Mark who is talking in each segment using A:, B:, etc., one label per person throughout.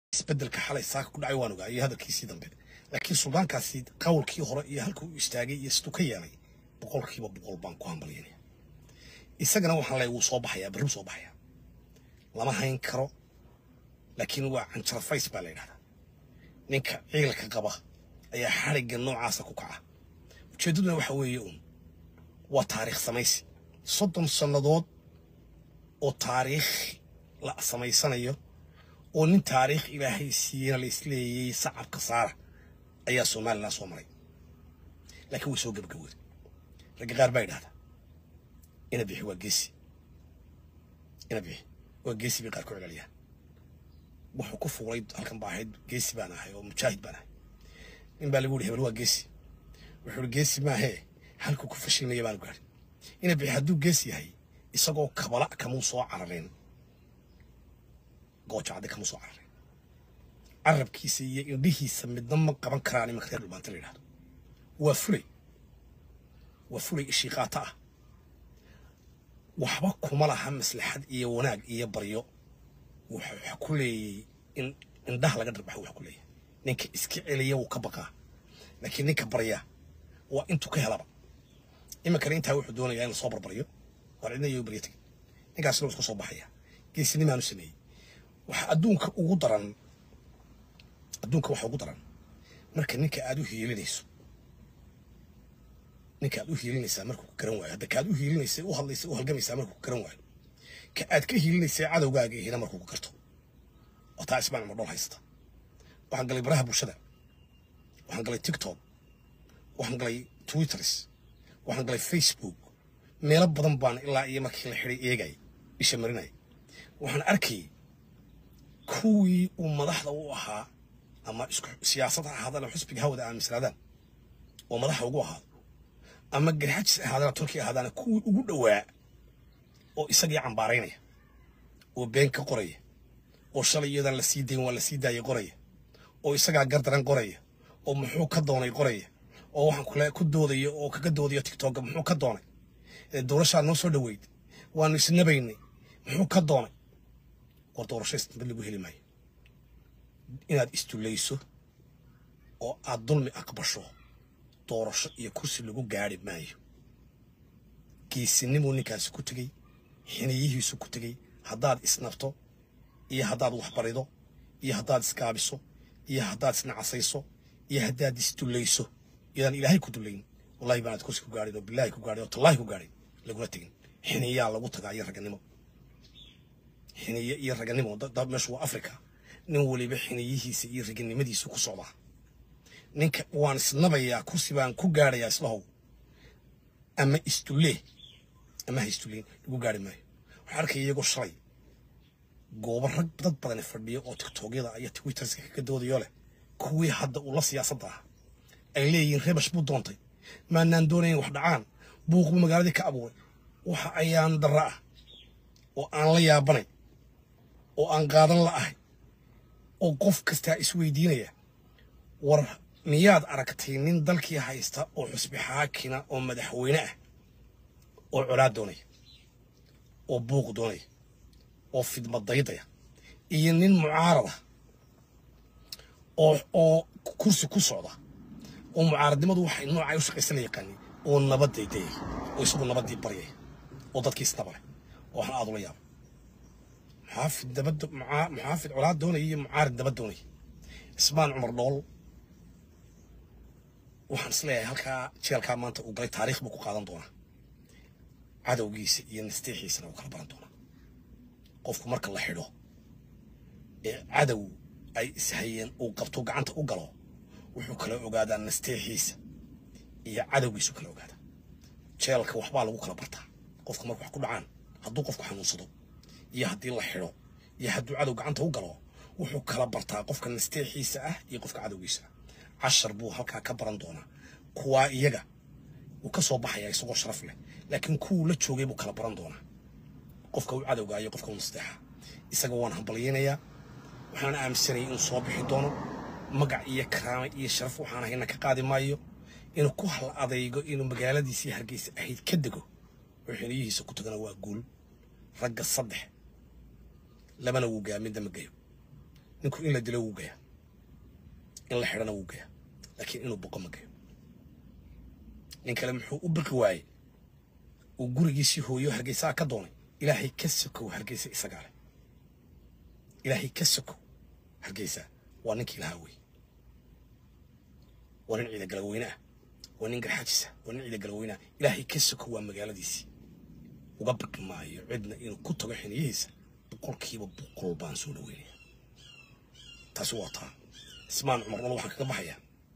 A: isbedelka xalay saaka ku dhacay waan ogaa iyo hadalkiisii dambe laakiin suldaankaasi qawlkii hore iyo halka uu istaagay iyo siduu ka yeelay boqolkiiba boqol baan ku hambalyanaya isagana waxaan leeyahay wuu soo baxayaa berri soo baxayaa lama hayn karo laakiin waa canjarafays baa la yidhahdaa ninka ciilka qaba ayaa xadhigga noocaasa ku kaca ujeeddaduna waxa weeye uun waa taariikh samaysi soddon sannadood oo taariikh la samaysanayo oo nin taariikh ilaahay siiyena la isleeyey sacabka saara ayaa somalilan soo maray laakiin way soo gebagabooday ragga qaar baa yidhahdaa ina bixi waa geesi ina bixi waa geesi bay qaar ku celceliyaan wuxuu ku fuulay halkan baa ahayd geesi baan ahay oo mujaahid baan ahay nin baa lagu yidhi hebel waa geesi wuxuu ihi geesi maahee halkuu ku fashilmaya baanu gaadhin ina bixi hadduu geesi yahay isagoo kabala kamuu soo carareen goojacadde kamuu soo carareen carabkiisa iyo indhihiisa midna ma qaban karaan imanka reer dhulbaanta la yidhahdo waa fulay waa fulay ishiiqaata ah waxba kuma laha maslaxad iyo wanaag iyo baryo waxa ku leeyay in indhaha laga dharbaxo waxa ku leeyahay ninka iska celiya wuu ka baqaa laakiin ninka barya waa intuu ka helaba iminkana intaa wuxuu doonayaa in lasoo barbaryo war cidna iyo baryo tegin ninkaasina wuu iska soo baxaya geesinimaanu sameeyey waxa adduunka ugu daran adduunka waxa ugu daran marka ninka aad u hiilinayso ninka aad u hiilinaysaa markuu ku garan waayo hadda ka aad u hiilinaysay u hadlaysay u halgamaysaa markuu ku garan waayo ka aad ka hiilinaysay cadowgaaga ihina markuu ku garto oo taa ismaan ma dhol haysta waxaan galay baraha bulshada waxaan galay tiktok waxaan galay twitters waxaan galay facebook meelo badan baan ilaa iyo markii la xidhay eegay isha marinay waxaan arkayay kuwii uu madaxda u ahaa ama isku siyaasad ha ahaadaan oo xusbiga hawada aaminsanaadaan oo madaxa ugu ahaado ama garxajis ahaadaan turkiya ahaadaan kuwii ugu dhowaa oo isagii cambaaraynaya oo been ka qoraya oo shalay iyadan la sii dayn waa la sii daayay qoraya oo isagaa gardaran qoraya oo muxuu ka doonay qoraya oo waxaan kule ku doodaya oo kaga doodaya tiktoka muxuu ka doonay doorashaa noo soo dhoweyd waanu isnabaynay muxuu ka doonay war doorasho isnabad lagu heli maayo inaad istulayso oo aad dulmi aqbasho doorasho iyo kursi lagu gaari maayo geesinimuu ninkaasi ku tegey xiniyihiisu ku tegey haddaad isnabto iyo haddaad waxbarido iyo haddaad isgaabiso iyo haddaad isnacasayso iyo haddaad isdulayso iyadaan ilaahay ku dulayn wallahi baanaad kursi ku gaadhin oo bilaahi ku gaadhin oo tallaahi ku gaadhin laguna tegin xiniyaa lagu tagaa iyo raganimo xiniye iyo raganimo meeshu waa africa nin weliba xiniyihiisa iyo raganimadiisu ku socdaa ninka waan isnabayaa kursi baan ku gaadhayaa islahow ama isdulee ama ha isduleyn lagu gaari maayo waxaa arkaya iyagoo shalay goobo rag dad badani fadhiyo oo tiktokyada iyo twitterska kaga doodayo leh kuwii hadda ula siyaasadda ah ay leeyihiin rebash buu doontay maanaan doonayn wax dhacaan buuq buu magaaladii ka abuuray waxa ayaan darra ah oo aan la yaabanay oo aan qaadan la ahay oo qof kastaa isweydiinaya war miyaad aragtay nin dalkii haysta oo xusbi xaakina oo madaxweyne ah oo colaad doonaya oo buuq doonaya oo fidmadaydaya iyo nin mucaarada oo oo kursi ku socda oo mucaaradnimadu waxay noocay u shaqaysan la yaqaanin oo nabadaydayay oo isagu nabaddii baryaya oo dadkii isnaba leh oo waxaan aad ula yaaba muxaafid dabad muxaafid colaad doonaya iyo mucaarid dabad doonaya ismaan cumar dhool waxaan isleeyahay halkaa jeelkaa maanta uu galay taariikh buu ku qaadan doonaa cadowgiisa iyo nasteexiisana uu kala baran doonaa qofku marka la xidho ee cadow ay ishayeen uu qabto gacanta u galo wuxuu kala ogaadaa nasteexiisa iyo cadowgiisu kala ogaadaa jeelka waxbaa lagu kala bartaa qofka marka wax ku dhacaan hadduu qofku xanuunsado iyo haddii la xidho iyo hadduu cadow gacanta u galo wuxuu kala bartaa qofka nasteexiisa ah iyo qofka cadowgiisa ah cashar buu halkaa ka baran doonaa kuwaa iyaga wuu ka soo baxayaa isagoo sharaf leh laakiin kuwuu la joogay buu kala baran doonaa qofka uu cadowga iyo qofka uu nasteexa isaga waan hambalyaynayaa waxaan aaminsanayay inuu soo bixi doono magac iyo karaame iyo sharaf waxaan ahayna ka qaadi maayo inuu ku hal adaygo inuu magaaladiisii hargeysa ahayd ka dego oo xiliyihiisa ku tagana waa guul ragga saddex labana wuu gaamin dama geyo ninku in la dilo wuu gayaa in la xidhana wuu gayaa laakiin inuu boqo ma gayo nin kale muxuu u biqi waayey uu gurigiisii hooyo hargeysaa ka doonay ilaahay ka sokow hargeysa isagaa leh ilaahay ka sokow hargeysa waa ninkii lahaa wey waa nin ciida galaweyne ah waa nin garxaajisa waa nin ciida galaweyne ah ilaahay ka sokow waa magaaladiisii uga biqi maayo cidna inuu ku tago xiniyihiisa boqolkiiba boqol baan soo dhaweynaya taasi waa taa ismaan cumar dhol waxaan kaga baxayaa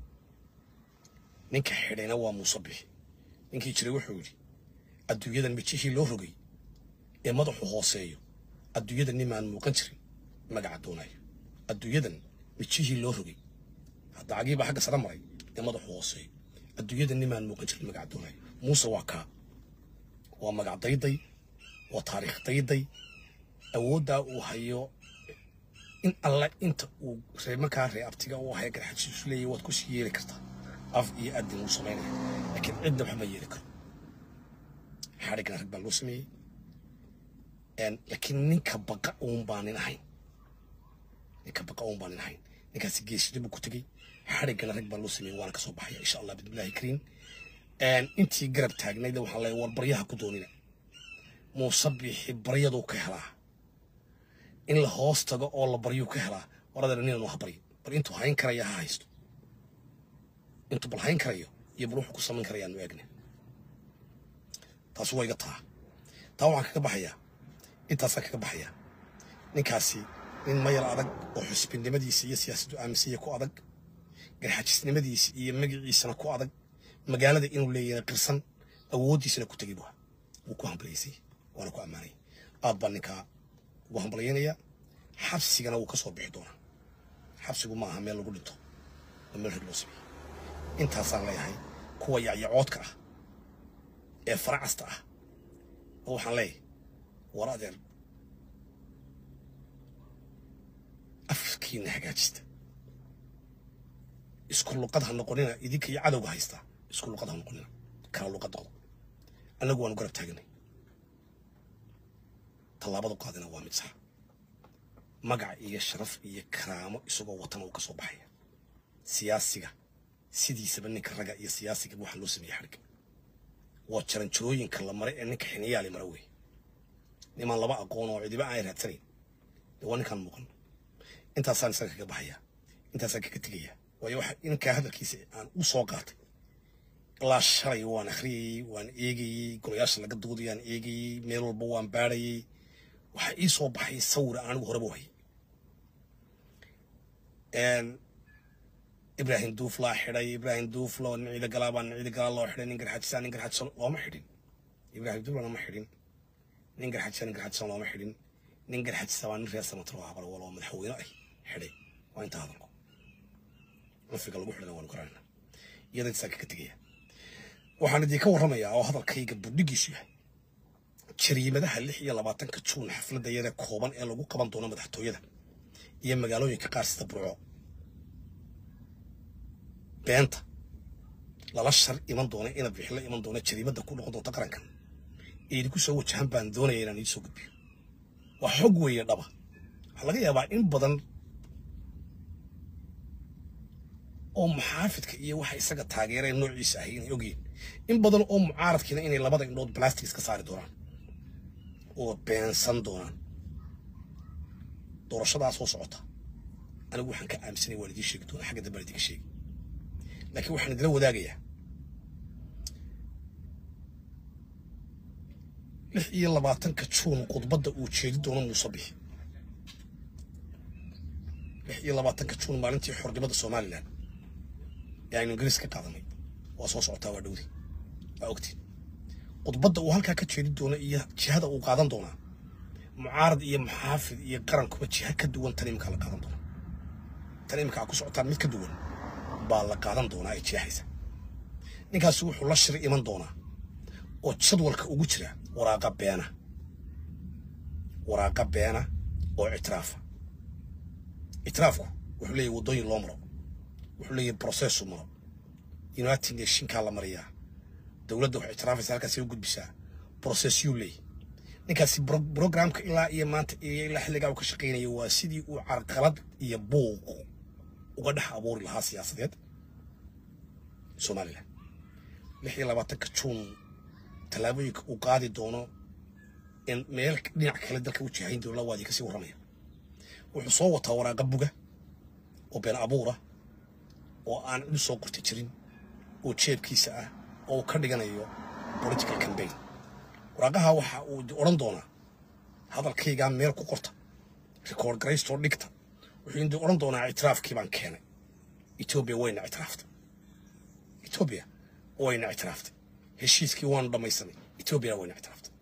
A: ninka xidhayna waa muuse bixi ninkii jiray wuxuu yidhi adduunyadan mijihii loo rogay ee madaxu hooseeyo adduunyadan nimaan muuqan jirin magaca doonayo adduunyadan mijihii loo rogay hadda cagiibaa xagga sare maray ee madaxu hooseeyo adduunyadan nimaan muuqan jirin magaca doonayo muuse waa kaa waa magac dayday waa taariikh dayday awooddaa uu hayo in alla inta uu reemarkaa ree abtiga uu haya garxajiisu leeyahy waad ku sii yeeli kartaa af iyo adin wuu samaynaya laakiin cidna waxma yeeli karo xadhigna rag baa loo sameeyey laakiin ninka baqa uun baa nin ahayn ninka baqa uun baa nin ahayn ninkaasi geesida buu ku tegey xadhiggana rag baa loo sameeyey waana kasoo baxaya insha allah bismillahi kariim intii garab taagnayd waxaan leeyahay war baryaha ku doonina muuse bixi baryaduu ka helaa in la hoos tago oo la baryuu ka helaa waradeena ninanu ha baryo bal intuu hayn karaya ha haysto intuu bal hayn karayo iyo bal wuxuu ku samayn karayaanu eegna taasi waa iga taa taa waxaan kaga baxayaa intaasaan kaga baxayaa ninkaasi nin mayal adag oo xusbinimadiisa iyo siyaasaddu aaminsiya ku adag garxajisnimadiisa iyo magaciisana ku adag magaalada inuu leeyahay qirsan awooddiisana ku tegay bua wuu ku hambalaysay waana ku ammaanay aad baa ninkaa ugu hambalaynayaa xabsigana wuu ka soo bixi doonaa xabsigu ma aha meel lagu dhinto waa meel rag loo sameeyey intaasaan leeyahay kuwa yacyacoodka ah ee faracasta ah oo waxaan leeyahay war adeer afkiina hagaajista isku luqad ha noqonina idinka iyo cadowga haystaa isku luqad ha noqonina kala luqad noqdo annagu waanu garab taaganay tallaabadu qaadina waa mid sax magac iyo sharaf iyo karaamo isagoo watana uu ka soo baxaya siyaasiga sidiisaba ninka ragga iyo siyaasiga waxaa loo sameeyey xadhigga waa jaranjarooyinka la maray ee ninka xiniyaali mara wey nimaan laba aqoon oo cidiba aan raadsanayn dee waa ninkaan muuqan intaasaan isaga kaga baxaya intaasaan kaga tegaya waayo waxa ninkaa hadalkiisa aan u soo qaatay ilaa shalay waan akhriyayey waan eegayey golayaasha laga doodayaan eegayey meel walba waan baadhayey waxaa ii soo baxay sawira anigu horeba u hayay ibraahim duuflaa xidhay ibraahim duuflo nin ciida galaabaa nin ciida galaa loo xidhay nin garxajisaa nin garxajisan looma xidhin ibraahim duuflana ma xidhin nin garxajisa nin garxajisan looma xidhin nin garxajisa waa nin reer samatar oo habal waloo madaxweyne ah xidhay waa intaa hadalku cunfiga lagu xidhana waanu garanayna iyada intasaa kaga tegaya waxaan idinka warramayaa oo hadalkayga budhigiisu yahay jariimadaha lix iyo labaatanka juun xafladda yada kooban ee lagu qaban doono madaxtooyada iyo magaalooyinka qaar sida burco beenta lala shar iman doona ina bixi la iman doona jariimadda ku noqon doonta qarankan ee idinku soo wajahan baan doonaya inaan idiin soo gudbiyo waa xog weeye dhaba waxaa laga yaabaa in badan oo muxaafidka iyo waxa isaga taageereen noociisa ahay inay ogyihin in badan oo mucaaradkiina inay labada indhood blastics ka saari doonaan oo beensan doonaan doorashadaa soo socota anigu waxaan ka aaminsanay waan idiin sheegi doonaa xagga dambe aan idinka sheegi laakiin waxaan idila wadaagayaa lix iyo labaatanka juun khudbadda uu jeedi doono muuse bixi lix iyo labaatanka juun maalintii xornimada somalilan ee aynu ingiriis ka qaadanay waa soo socotaa waa dhowdi waa ogtiin khudbadda uu halkaa ka jeedi doono iyo jihada uu qaadan doonaa mucaarad iyo muxaafid iyo qarankuba jiha ka duwan tan iminkaa la qaadan doonaa tan iminkaa ku socotaan mid ka duwan baa la qaadan doonaa ay jeexaysa ninkaasi wuxuu la shir iman doonaa oo jadwalka ugu jira waraaqa beena waraaqa beena oo ictiraafa ictiraafku wuxuu leeyahy waddooyin loo maro wuxuu leeyahy processu maro united nationkaa la mariyaa dowladda waxay ictiraafaysa halkaasay u gudbisaa processyuu leeyahy ninkaasi brogramka ilaa iyo maanta iyo ilaa xilligaa uu ka shaqaynayo waa sidii uu carqalad iyo buuq uga dhex abuuri lahaa siyaasadeed somalilan lix iyo labaatanka juun tallaabooyinka uu qaadi doono in meel dhinac kale dalka u jihayn doono lawaadii kasii warramaya wuxuu soo wataa waraaqa buga oo been abuura oo aan cid soo qorti jirin oo jeebkiisa ah oo uu ka dhiganayo political campaign waraaqaha waxa uu odhan doonaa hadalkaygaa meel ku qorta record garaystoo dhigta wuxuu indi odhan doonaa ictiraafkii baan keenay etoobiya wayna ictiraaftay etoobiya wayna ictiraaftay heshiiskii waanu dhammaysanay etoobiyana wayna ictiraaftay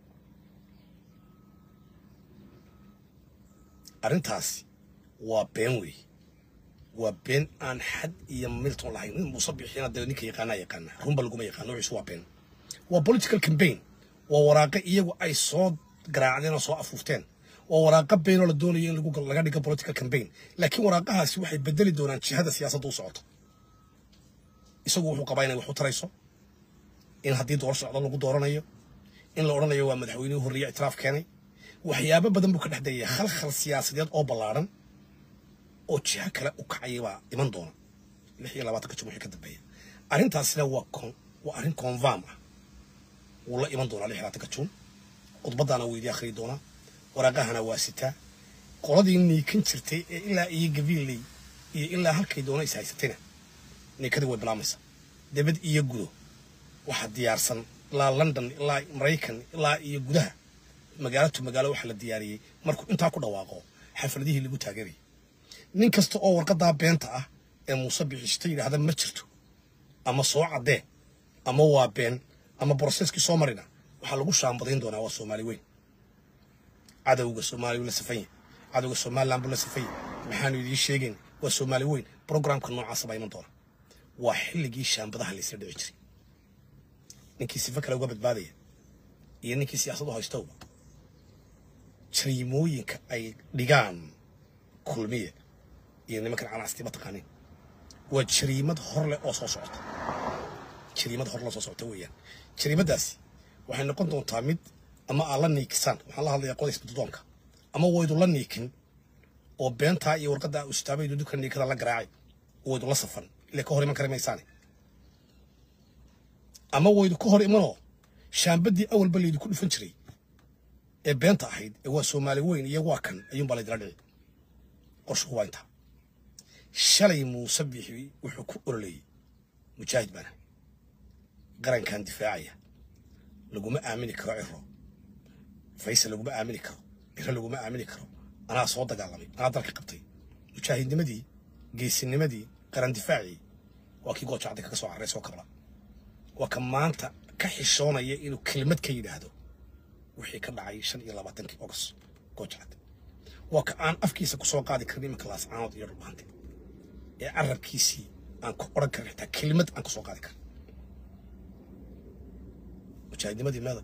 A: arrintaasi waa been weeye waa been aan xad iyo milton lahayn nin muuse bixina dee ninka yaqaanaa yaqaana runba laguma yaqaano wixiisu waa been waa political campaign waa waraaqo iyagu ay soo garaacdeen oo soo afuufteen waa waraaqo beenoo la doonayo in lagu laga dhigo political campaign laakiin waraaqahaasi waxay bedeli doonaan jihada siyaasadda u socoto isagu wuxuu qabaa inay wax u tarayso in haddii door socdo lagu dooranayo in la odhanayo waa madaxweynihii horreeye ictiraaf keenay waxyaabo badan buu ka dhex dayaya khalkhal siyaasadeed oo ballaaran oo jiho kale u kacaya baa iman doona lix iyo labaatanka jun wixii ka dambeeya arrintaasina waa con waa arrin convam ah wuu la iman doonaa lix iyo labaatanka juun khudbaddaana wuu idii akhriyi doonaa waraaqahana waa sitaa qoladii niikan jirtay ee ilaa iyo gabiilley iyo ilaa halkay doona is haysatayna niikadii way bilaamaysaa debad iyo gudo waxaa diyaarsan ilaa london ilaa maraykan ilaa iyo gudaha magaalo to magaalo waxaa la diyaariyey markuu intaa ku dhawaaqo xafladihii lagu taageerayay nin kasta oo warqadaa beenta ah ee muuse bixishta yidhaahda ma jirto ama soo caddee ama waa been ama broseskii soo marina waxaa lagu shaambadayn doonaa waa soomaali weyn cadowga soomaaliya la safanya cadowga somaliland buu la safanya maxaanu idiin sheegayn waa soomaali weyn programka noocaasa baa iman doona waa xilligii shaambadaha laysla dhici jiray ninkii sifa kale uga badbaadaya iyo ninkii siyaasad u haystowba jariimooyinka ay dhigaan kulmiye iyo nimankan canaasti ma taqaanin waa jariimad hor leh oo soo socota jariimad hor leh oo soo socota weeyaan jariimadaasi waxay noqon doontaa mid ama aad la niikisaan waxaan la hadlayaa qodays baddoonka ama waydu la niikin oo beentaa iyo warqaddaa ustaabaydu dukka niikada la garaacay waydu la safan ile ka hor iman kari maysaane ama waydu ka hor imanoo shaambaddii awalba laydu ku dhufan jiray ee beenta ahayd ee waa soomaali weyn iyo waa kan ayuunbaa laydila dhici qorshuhu waa intaa shalay muuse bixi wuxuu ku ololeeyey mujaahid baana qarankan difaacaya laguma aamini karo ciro faysal laguma aamini karo ciro laguma aamini karo anaa soo dagaalamay anaa dalka qabtay mujaahidnimadii geesinimadii qaran difaacii waa kii goojacda kaga soo carray soo kabla waa ka maanta ka xishoonaya inuu kelmad ka yidhaahdo wixii ka dhacay shan iyo labaatankii ogos goojacad waa ka aan afkiisa ku soo qaadi karin imanka laascaanood iyo dhulbaante ee carabkiisii aan ku odhan karin xitaa kelimad aan ku soo qaadi karin mujaahidnimadii meeda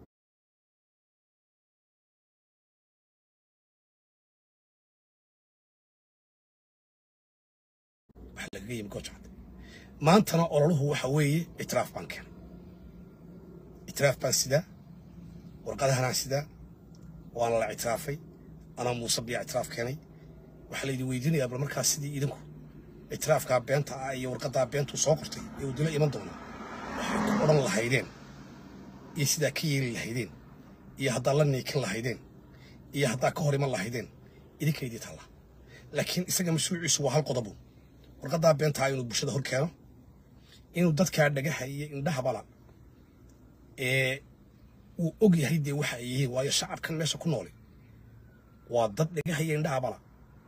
A: waxa lagaga yimi goojacad maantana ololuhu waxa weeye ictiraaf baan keenay ictiraaf baan sidaa warqadahanaan sidaa waana la ictiraafay anaa muuse biyaa ictiraaf keenay waxaa laydi weydiinayaa bal markaas sidii idinku ictiraafkaa beenta ah iyo warqaddaa beentuu soo qortay ee uu dilo iman doonaa waxay ku odhan lahaydeen iyo sidaa ka yeeli lahaydeen iyo haddaa la niikin lahaydeen iyo haddaa ka hor iman lahaydeen idinkaydii talla laakiin isaga mashruuciisu waa hal qodobu warqaddaa beentaa inuu bulshada hor keeno inuu dadkaa dhagaha iyo indhahabala ee uu og yahay dee waxa ay yihiin waayo shacabkan meesha ku nooli waa dad dhagaha iyo indhahabala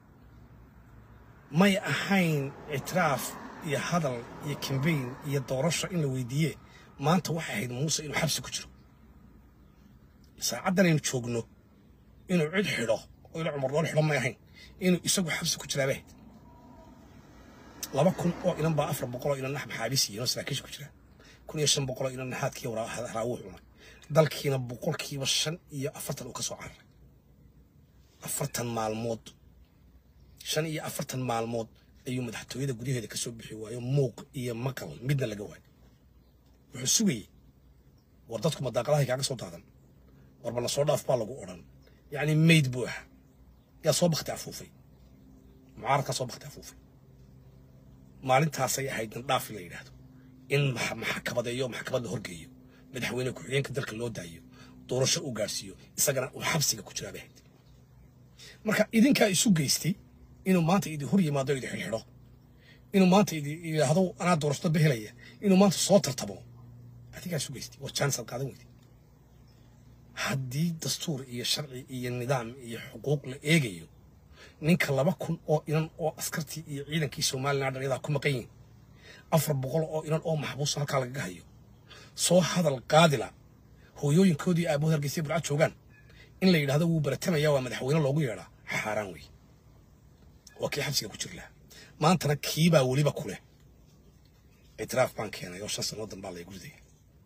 A: may ahayn ictiraaf iyo hadal iyo kambayn iyo doorasho in la weydiiye maanta waxay ahayd muuse inuu xabsi ku jiro saacaddan aynu joogno inuu cid xidho oo ila cumar doon xidho may ahayn inuu isagu xabsi ku jiraabay ahayd laba kun oo inan baa afar boqol oo inan nax maxaabiis yihiin oo saraakiisha ku jira kun iyo shan boqol oo inan naxaadkii haraawuu cunay dalkiina boqolkiiba shan iyo afartan uu ka soo cararay afartan maalmood shan iyo afartan maalmood ayuu madaxtooyada gudaheeda ka soo bixi waayo muuq iyo maqal midna laga waayo wuxuu sugayey war dadku madaaqadahay kaaga soo daadan warba la soo dhaaf baa lagu odhan yacni mayd buu ahaa yaa soo bakti afuufay mucaaradkaa soo bakti afuufay maalintaasay ahayd nandhaaf in la yidhaahdo in maxkamadeeyo maxkamad la horgeeyo madaxweyne ku-xigeenka dalka loo daayo doorasho uu gaadhsiiyo isagana uu xabsiga ku jiraa bay ahayd marka idinkaa isu geystay inuu maanta idi hor yimaado idi xidhxidho inuu maanta idi yidhaahdo anaa doorashada behelaya inuu maanta soo tartamo adigaa isu geystay waa jaanis aad qaadan weyday haddii dastuur iyo sharci iyo nidaam iyo xuquuq la eegayo ninka laba kun oo inan oo askartii iyo ciidankii somalilan dhalyadaa ku maqan yihin afar boqol oo inan oo maxbuusa halkaa lagaga hayo soo hadal qaadila hooyooyinkoodii aabahood hargeysa burcad joogaan in la yidhahdo wuu baratamaya waa madaxweyne loogu yeedhaa xaaraan wey waa kii xabsiga ku jir lahaa maantana kiibaa weliba ku leh ictiraaf baan keenay oo shan sannadodan baa laygu ridaya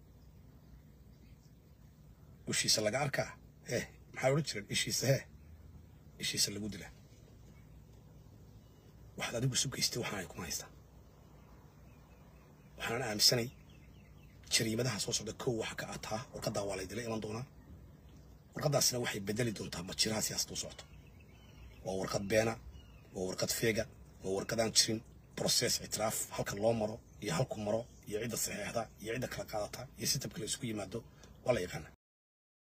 A: ushiisa laga arkaa hee maxaa odhan jireen ishiisa hee ishiisa lagu dilaa waxaad adigu isu geystay waxaan ay kuma haystaa waxaanan aaminsanay jariimadaha soo socda kow waxa ka ataa warqaddaa waa laydila iman doonaa warqaddaasina waxay bedeli doontaa majiraha siyaasada u socoto waa warqad beena waa warqad feega waa warqadaan jirin broses ictiraaf halka loo maro iyo halku maro iyo cidda saxeexda iyo cidda kala qaadata iyo sitabka la isku yimaado waa la yaqaana